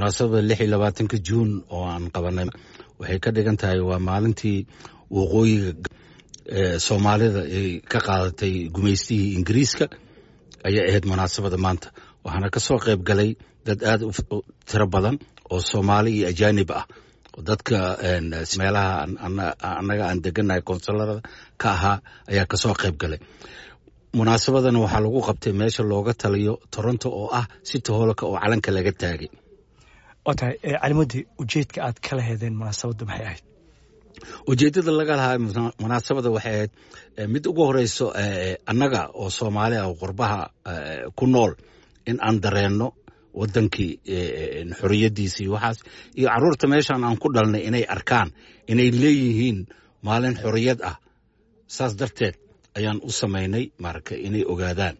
munaasabada lix iyo labaatanka juun oo aan qabanay waxay ka dhigan tahay waa maalintii waqooyiga soomaalida ay ka qaadatay gumaystihii ingiriiska ayay ahayd munaasabada maanta waxaana ka soo qayb galay dad aad u tiro badan oo soomaali iyo ajaanib ah dadka meelaha annaga aan deganahay konsularada ka ahaa ayaa kasoo qayb galay munaasabadan waxaa lagu qabtay meesha looga taliyo toronto oo ah city hoolka oo calanka laga taagay waa tahay calimadi ujeedka aad kala heedeen munaasabadda maxay ahayd ujeeddada laga lahaa munaasabada waxay ahayd mid ugu horeyso annaga oo soomaali ah oo qurbaha ku nool in aan dareenno wadankii xoriyadiisii waxaas iyo caruurta meeshan aan ku dhalnay inay arkaan inay leeyihiin maalin xoriyad ah saas darteed ayaan u samaynay marka inay ogaadaan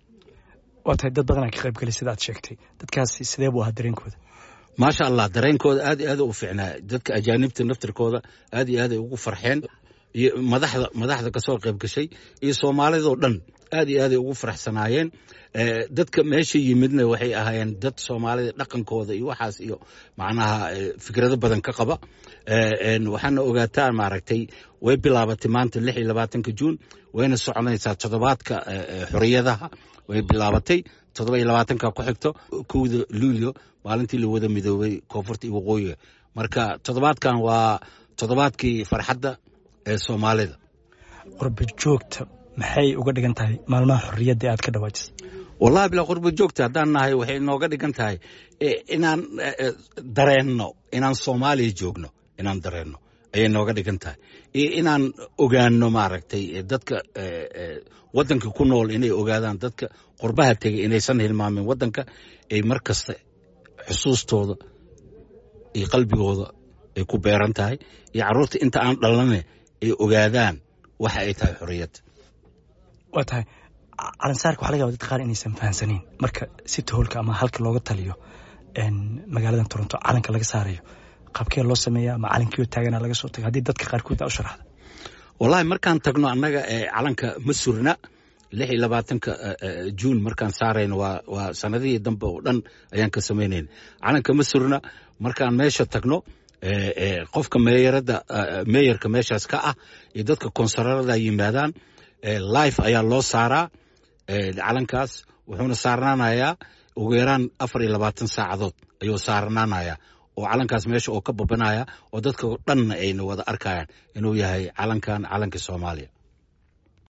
waa tahay dad badanaa ka qayb galay sida aad sheegtay dadkaasi sidee buu ahaa dareenkooda maasha allah dareenkooda aad iyo aad u fiicnaa dadka ajaanibta naftirkooda aad iyo aad ay ugu farxeen iyo madaxda madaxda kasoo qayb gashay iyo soomaalidoo dhan aad iyo aaday ugu faraxsanaayeen dadka meesha yimidna waxay ahaayeen dad soomaalida dhaqankooda iyo waxaas iyo macnaha fikrado badan ka qaba waxaana ogaataa maaragtay way bilaabatay maanta lix iyo labaatanka juun wayna soconaysaa toddobaadka xoriyadaha way bilaabatay toddoba iyo labaatanka ku xigto kowda luulyo maalintii la wada midoobay koonfurta iyo waqooyiga marka toddobaadkan waa toddobaadkii farxadda ee soomaalida qurba joogta maxay uga dhigan tahay maalmaha xorriyadda aad ka dhawaajisa wallahi bilaa qurba joogta haddaan nahay waxay nooga dhigan tahay inaan dareenno inaan soomaaliya joogno inaan dareenno ayay nooga dhigan tahay iyo inaan ogaano maaragtay dadka waddanka ku nool inay ogaadaan dadka qurbaha tegay inaysan hilmaamin waddanka ay mar kasta xusuustooda iyo qalbigooda ay ku beeran tahay iyo carruurta inta aan dhalane ay ogaadaan waxa ay tahay xorriyadda waa tahay calansaarka waxa laga yaba dad qaar inaysan fahansanayn marka city hoolka ama halka looga taliyo magaaladan toronto calanka laga saarayo qaabkee loo sameeya ama calankiioo taagana laga soo tago haddii dadka qaarkood aa u sharaxda wallahi markaan tagno annaga calanka ma surna lix iyo labaatanka juun markaan saarayno waa waa sanadihii dambe oo dhan ayaan ka samaynayna calanka ma surna markaan meesha tagno qofka meeyarada meeyarka meeshaas ka ah iyo dadka konsularada yimaadaan life ayaa loo saaraa calankaas wuxuuna saarnaanayaa ugu yaraan afar iyo labaatan saacadood ayuu saarnaanayaa oo calankaas meesha oo ka babanaya oo dadka dhanna ayna wada arkayaan inuu yahay calankan calanka soomaaliya